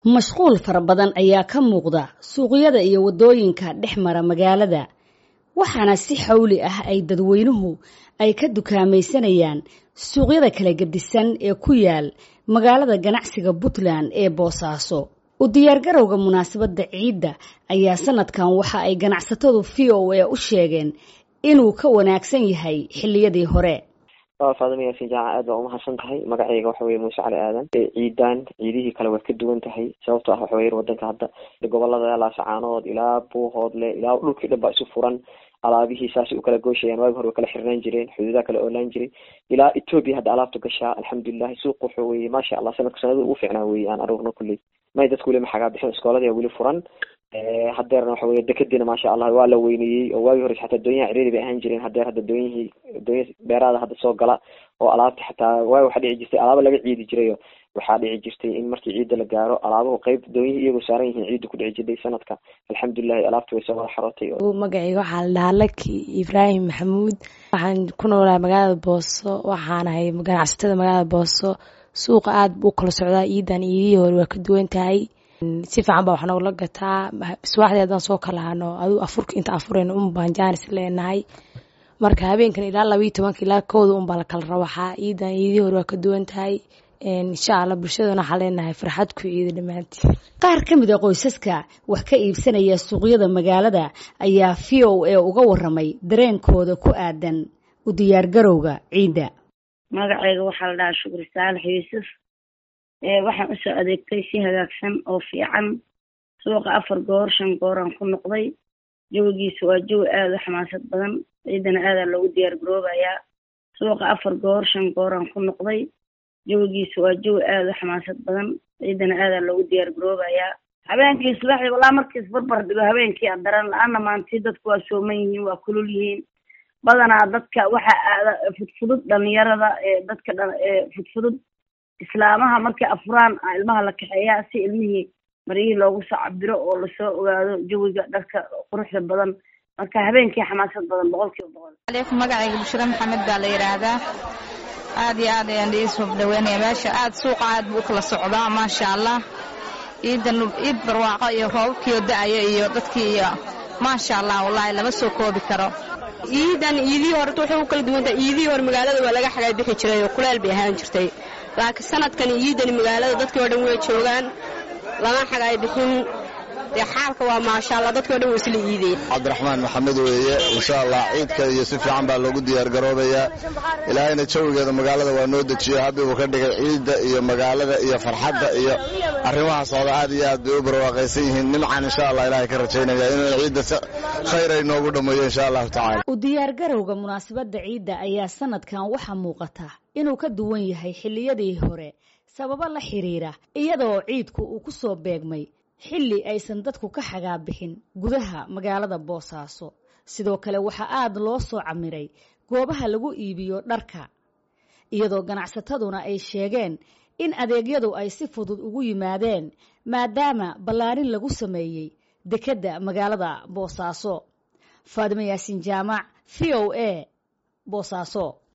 mashquul fara badan ayaa ka muuqda suuqyada iyo waddooyinka dhex mara magaalada waxaana si xawli ah ay dadweynuhu ay ka dukaamaysanayaan suuqyada kala gedisan ee ku yaal magaalada ganacsiga puntland ee boosaaso u diyaargarowga munaasabadda ciidda ayaa sanadkan waxa ay ganacsatadu v o a u sheegeen inuu ka wanaagsan yahay xilliyadii hore faadima yaasin jaaca aad baa umahadsan tahay magacayga waxa weye muuse cali aadan ciidan ciidihii kale waad ka duwan tahay sababto ah waxa weye wadanka hadda gobolada laasacaanood ilaa buuhoodle ilaa dhulkii dhan baa isu furan alaabihii saasay u kala gooshayaan waagi hore way kala xirnaan jireen xuduudaha kala oolaan jiray ilaa ethoobia hadda alaabta gashaa alxamdulilahi suuq wuxuu weye maasha allah sanadka sanada ugu fiicnaa weye aan arugno kulley may dadku weli maxagaa bixin iskoolada weli furan hadeerna waxa weye dekadiina maasha allah waa la weyneeyey oo waagi hore xataa doonyaha ciriiri bay ahaan jireen hadeer hadda doonyihii doonya beeraada hadda soo gala oo alaabta xataa waagi waxaa dhici jirtay alaaba laga ciidi jirayo waxaa dhici jirtay in markii ciidda la gaaro alaabuhu qeyb doonyihii iyagoo saaran yihiin ciidda ku dhici jirtay sanadka alxamdulilahi alaabta way soo wada xarootay magacayga waxaa la dhahaa laki ibraahim maxamuud waxaan ku noolahay magaalada booso waxaanahay ganacsatada magaalada booso suuqa aada buu kala socdaa ciidan iidihii hore waa ka duwan tahay si fiican baa wax noogla gataa subaxdii haddaan soo kala hano aduu afurka inta afurayna un baan jaanis leenahay marka habeenkan ilaa labayo tobanka ilaa kooda un baa la kala rawaxaa ciidan iidihii hore waa ka duwan tahay insha allah bulshadana waxaa leenahay farxad ku ciida dhammaantii qaar ka mid a qoysaska wax ka iibsanaya suuqyada magaalada ayaa v o a uga waramay dareenkooda ku aadan u diyaargarowga ciidda magacayga waxaa la dhahaa shukri saalax yuusuf waxaan usoo adeegtay si hagaagsan oo fiican suuqa afar goor shan gooraan ku noqday jawigiisa waa jawi aada u xamaasad badan ciidana aadaa loogu diyaar garoobayaa suuqa afar goor shan gooraan ku noqday jawigiisa waa jawi aada u xamaasad badan ciidana aadaa loogu diyaar garoobayaa habeenkii subaxdii walaa markiis barbar dhigo habeenkii adaran la-aana maantii dadku waa sooman yihiin waa kulul yihiin badanaa dadka waxa aada fudfudud dhalinyarada ee dadka fudfudud islaamaha markay afuraan ilmaha la kaxeeyaa si ilmihii maryihii loogu soo cabiro oo lasoo ogaado jawiga dharka quruxda badan marka habeenkii xamaasad badan boqol kiiba boqol aleykum magacayga bushra maxamed baa la yidhaahdaa aad iyo aad ayaan iisoo dhaweynaya meesha aad suuqa aad buu ukala socdaa maasha allah ciidan ciid barwaaqo iyo roobabkiio da-aya iyo dadkii iyo maasha allah wallaahi lama soo koobi karo ciidan iidihii horeta waxay u kala duwantahay iidihii hore magaalada waa laga xagaa bixi jiray oo kuleel bay ahaan jirtay laakiin sanadkan ciidani magaalada dadkii o dhan way joogaan lama xagaay bixin dee xaalka waa maasha allah dadkii o dhan way isla iideen cabdiraxmaan maxamed weeye insha allah ciidka iyo si fiican baa loogu diyaargaroobayaa ilaahayna jawigeeda magaalada waa noo dejiyo habbi buu ka dhigay ciidda iyo magaalada iyo farxadda iyo arrimaha socda aad iyo aad bay u barwaaqaysan yihiin nimcan insha allah ilahay ka rajaynaya inuu ciidda si khayr ay noogu dhammeeyo insha allahu tacala u diyaargarowga munaasabadda ciidda ayaa sanadkan waxaa muuqata inuu ka duwan yahay xilliyadii hore sababo la xiriira iyadoo ciidku uu ku soo beegmay xilli aysan dadku ka xagaa bixin gudaha magaalada boosaaso sidoo kale waxaa aada loo soo camiray goobaha lagu iibiyo dharka iyadoo ganacsataduna ay sheegeen in adeegyadu ay si fudud ugu yimaadeen maadaama ballaarin lagu sameeyey dekedda magaalada boosaaso faadimo yaasiin jaamac v o a boosaaso